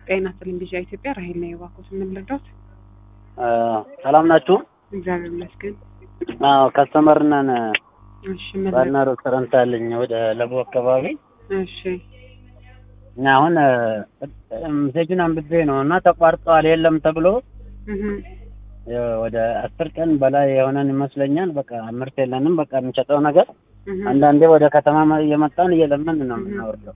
ጤና ቴሌቪዥን ኢትዮጵያ ራሄል ነው የባኩት የምንረዳት። ሰላም ናችሁ? እግዚአብሔር ይመስገን። አዎ ከስተመር ነን። እሺ ምን ባና ሬስቶራንት አለኝ ወደ ለቡ አካባቢ እሺ እና አሁን ሜሴጁን አንብቤ ነው እና ተቋርጧል የለም ተብሎ እህ ወደ አስር ቀን በላይ የሆነን ይመስለኛል። በቃ ምርት የለንም። በቃ የምንሸጠው ነገር እህ አንዳንዴ ወደ ከተማ እየመጣን እየለመን ነው የምናወርደው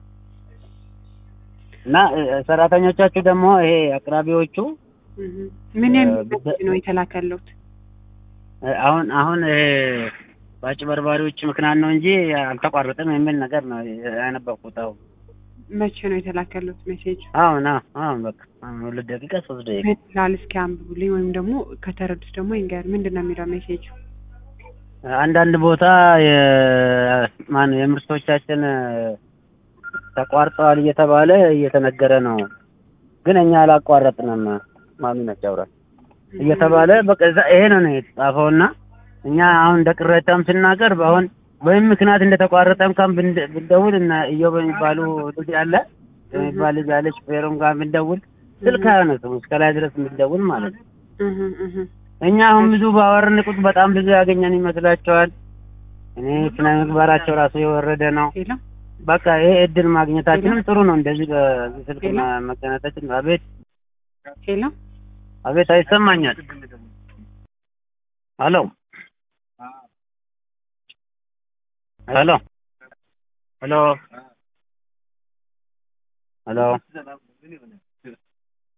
እና ሰራተኞቻችሁ ደግሞ ይሄ አቅራቢዎቹ እህ ምን የሚል ነው የተላከሉት? አሁን አሁን ይሄ በአጭበርባሪዎች ምክንያት ነው እንጂ አልተቋረጠም የሚል ነገር ነው ያነበብኩት። አሁን መቼ ነው የተላከሉት ሜሴጅ? አሁን አሁን በቃ አሁን ሁለት ደቂቃ ሶስት ደቂቃ ምን ይላል? እስኪ አንብቡልኝ ወይም ደግሞ ከተረዱት ደግሞ ይንገር። ምንድን ነው የሚለው ሜሴጁ? አንዳንድ ቦታ ማን የምርቶቻችን ተቋርጠዋል እየተባለ እየተነገረ ነው፣ ግን እኛ አላቋረጥንም። ማሚ ነች አውራት እየተባለ በቃ እዛ ይሄ ነው ነው የተጻፈውና እኛ አሁን እንደ ቅሬታም ስናገር አሁን በምን ምክንያት እንደተቋረጠም ካም ብንደውል እና እዮብ የሚባሉ ልጅ አለ የሚባል ልጅ አለ ሹፌሩም ጋር ብንደውል ስልክ አያነሱም እስከ ላይ ድረስ ብንደውል ማለት ነው። እህ እህ እኛ አሁን ብዙ ባወርን ቁጥ በጣም ብዙ ያገኘን ይመስላቸዋል። እኔ ስነ ምግባራቸው ራሱ የወረደ ነው። ሄሎ በቃ ይሄ እድል ማግኘታችንም ጥሩ ነው። እንደዚህ በዚህ ስልክ መገናኘታችን አቤት ሄሎ አቤት አይሰማኛል። ሄሎ ሄሎ ሄሎ ሄሎ